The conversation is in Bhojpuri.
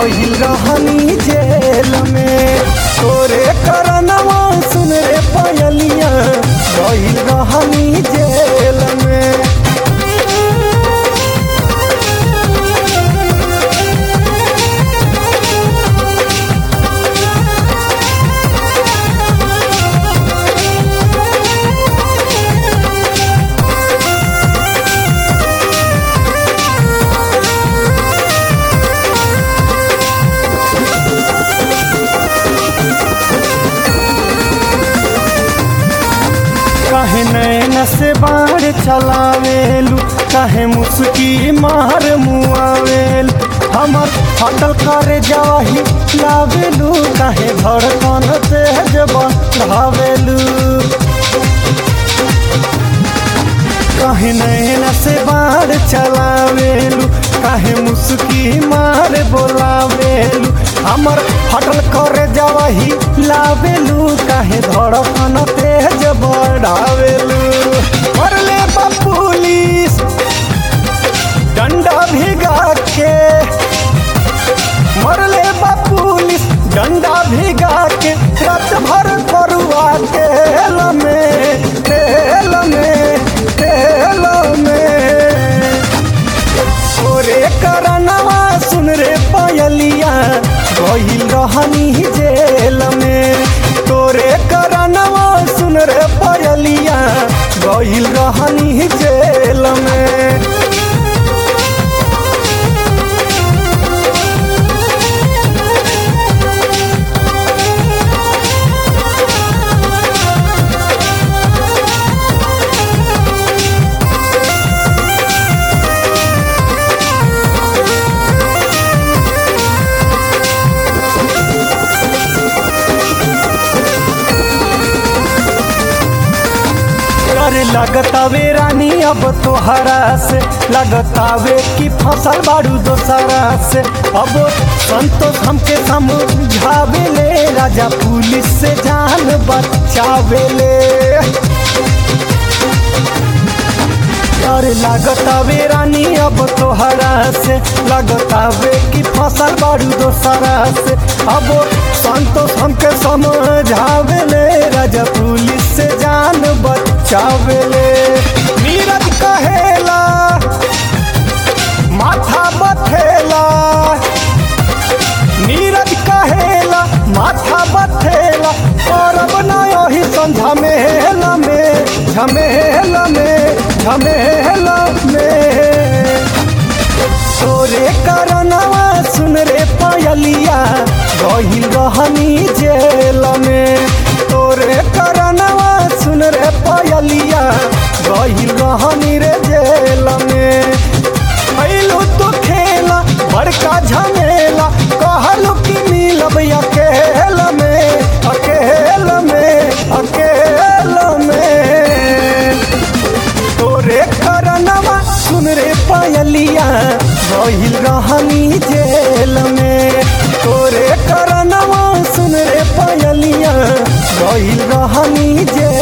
गहिल रहनी जेल में तोरे करनवा सुन रे पयलिया गहिल रहनी जेल में कहे नैन से बाढ़ चलावेलू कहे मुस्की मार मुआवेल हमर फटल करे जाही लावेलू कहे धड़कन तेज बढ़ावेलू कहे नैन से बाढ़ चलावेलू कहे मुस्की मार बोलावेलू हमर फटल करे जाही लावेलू कहे धड़कन तेज बढ़ावेलू मरले बा पुलिस डंडा भिगा के मरले बा पुलिस डंडा भिगा के रात भर करुआ तेल में तेल में तेल में ओरे करनवा सुन रे पयलिया गहिल रहनी जेल में तोरे करनवा सुन रे पयलिया गहिल रहनी जेल में अरे लगतावे रानी अब तोहरा से लगतावे कि फसल बाड़ू दोसरा से अब संतोष हमके समझावे ले राजा पुलिस से जान बचावे ले अरे लागतावे रानी अब तोहरा से लगतावे कि फसल बाड़ू दोसरा से अब संतोष हमके समझावे ले राजा पुलिस से जान बचावे ले नीरज कहेला माथा बथेला नीरज कहेला माथा बथेला करब ना यही झमेला में झमेला में झमेला में तोरे करनवा सुन रे पयलिया गहिल रहनी जेल में तोरे करनवा सुन रे पयलिया गहिल रहनी रे जेल में कैलू तो खेला बड़का झमेला कहलू कि मिलब अकेल में अकेल में अकेल में तोरे करनवा सुन रे पयलिया गहिल रहनी जेल में तोरे करनवा सुन रे पयलिया गहिल रहनी जेल